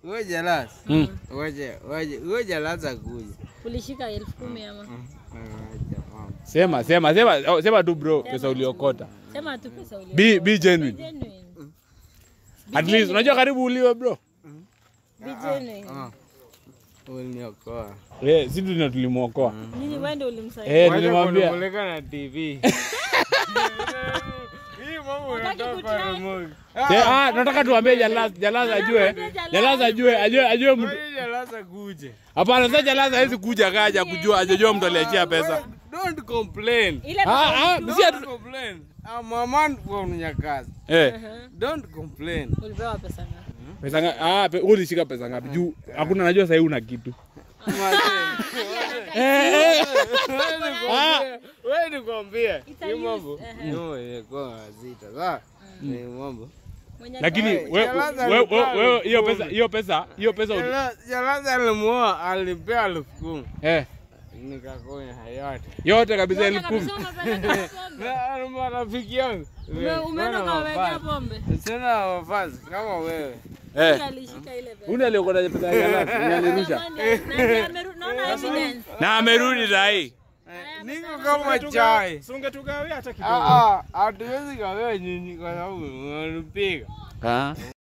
Wewe Jalas. Mm. Waje, waje, wewe Jalas akuja. Ulishika elfu kumi ama? Waje, mama. Sema, sema, sema, oh, sema tu bro, pesa uliokota. Sema tu pesa ulio. Be, be genuine. Genuine. At least unajua karibu uliwe bro. Be genuine. Ah. Uliniokoa. Eh, sisi ndio tulimuokoa. Nini wewe ndio ulimsaidia? Eh, Wacha nilimwambia. kunipeleka na TV. Hii mambo Hataki unatoka kutry. remote. Se, ah, nataka tuambie Jalas, Jalas ajue. Jalas ajue, ajue, ajue mtu. Waje Jalas akuje. Hapana, sasa Jalas hawezi kuja kaja kujua, ajajua mtu aliachia pesa. Don't complain. Ile Ah, ah, Don't msi atu... complain. I'm a man from Nyakazi. Eh, Don't complain. ulipewa pesa ngapi? pesa ngapi? Ah, pe, ulishika pesa ngapi? Juu hakuna najua sasa una kitu. Eh, eh. Ah. Wewe nikwambie. Ita Hii use, mambo. ehe. No, ilikuwa zita. Sawa? Ni mambo. Mwenye Lakini Hey, wewe Jalas wewe alikuwa wewe hiyo elfu pesa kumi. hiyo pesa hiyo pesa uli- Jalas- Jalas alimuoa alipea elfu kumi. eh Nikakonya yote. yote kabisa Yote elfu kumi. kabisa umepeleka pombe. Na na marafiki yangu. Ume- Umeenda ukawawekea pombe. Sina wafasi kama wewe. Eh, Yeye alishika ile pesa. uni aliokota pesa ya Jalas, ni alirusha. Jamani, na ndiye ameru- naona evidence. Na amerudi saa hii. Niko kama chai. Sungetugawia hata kidogo. Ah, ah, hatuwezi kawewe nyinyi kwa sababu unanipiga. Ah.